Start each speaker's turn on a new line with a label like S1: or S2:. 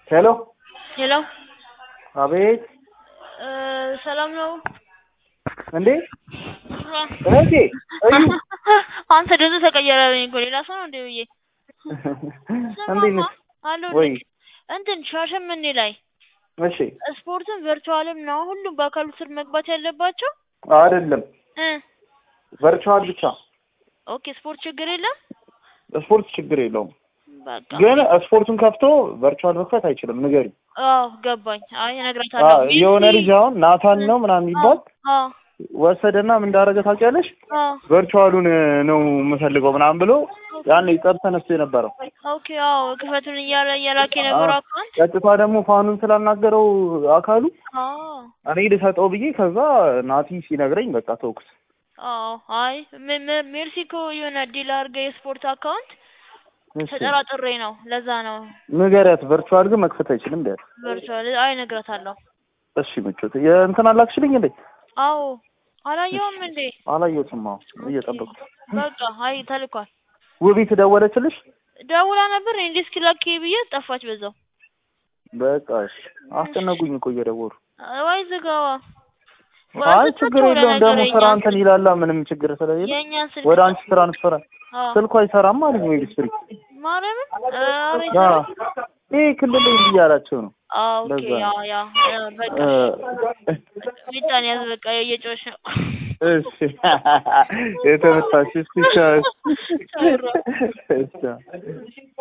S1: ሄሎ
S2: ሄሎ
S1: አቤት
S2: እ ሰላም ነው?
S1: እንዴ እህቴ እዩ
S2: አንተ ድምፅ ተቀየረብኝ እኮ ሌላ ሰው ነው እንዴ ብዬ
S1: እንዴት ነሽ?
S2: አለሁ
S1: ወይ
S2: እንትን ሻሸመኔ ላይ
S1: እሺ
S2: ስፖርትም ቨርቹዋልም ነው ሁሉም በአካሉ ስር መግባት ያለባቸው
S1: አይደለም
S2: እ
S1: ቨርቹዋል ብቻ
S2: ኦኬ ስፖርት ችግር የለም
S1: ስፖርት ችግር የለውም
S2: በቃ
S1: ግን ስፖርቱን ከፍቶ ቨርቹዋል መክፈት አይችልም ንገሪ
S2: አዎ ገባኝ አይ እነግራታለሁ
S1: የሆነ ልጅ አሁን ናታን ነው ምናምን የሚባል
S2: አዎ
S1: ወሰደና ምን እንዳደረገ ታውቂያለሽ
S2: አዎ
S1: ቨርቹዋሉን ነው የምፈልገው ምናምን ብሎ ያን ጠብ ተነስቶ የነበረው
S2: ኦኬ አዎ ክፈቱን እያለ እያላከ የነበረው አካውንት
S1: ቀጥታ ደግሞ ፋኑን ስላናገረው አካሉ
S2: አዎ
S1: እኔ ልሰጠው ብዬ ከዛ ናቲ ሲነግረኝ በቃ ተውኩት
S2: አዎ አይ ሜ- ሜ- ሜርሲ እኮ የሆነ ዲል አድርገህ የስፖርት አካውንት
S1: እሺ
S2: ተጠራጥሬ ነው ለዛ ነው
S1: ንገሪያት ቨርቹዋል ግን መክፈት አይችልም ቢያት
S2: ቨርቹዋል አይ እነግራታለሁ
S1: እሺ ምቾት የእንትን አላክሽልኝ እንዴ
S2: አዎ አላየውም እንዴ
S1: አላየሁትም አዎ እየጠበኩት
S2: በቃ አይ ተልኳል
S1: ውቢት ደወለችልሽ
S2: ደውላ ነበር እንዴ እስኪ ላኪ ብዬ ጠፋች በዛው
S1: በቃ እሺ አስጨነቁኝ እኮ እየደወሉ
S2: ዋይ ዝጋዋ
S1: አይ ችግር የለውም ደግሞ ስራ እንትን ይላላ ምንም ችግር ስለሌለ
S2: የእኛን ስልክ
S1: ወደ አንቺ ትራንስፈር
S2: አዎ
S1: ስልኩ አይሰራም አለኝ ወይ ስሪ
S2: ማርያምን ኧረ
S1: ያ
S2: ይሰራል
S1: ይሄ ክልል ላይ እንዲህ እያላቸው ነው
S2: አዎ ኦኬ
S1: ለዛ
S2: ያ
S1: ነው።
S2: ያ ያ በቃ
S1: እ
S2: ሚጣን ያዝ በቃ እየጮሽ ነው
S1: እሺ የተመታሽ እስቲ ቻው
S2: ቻው።
S1: እሺ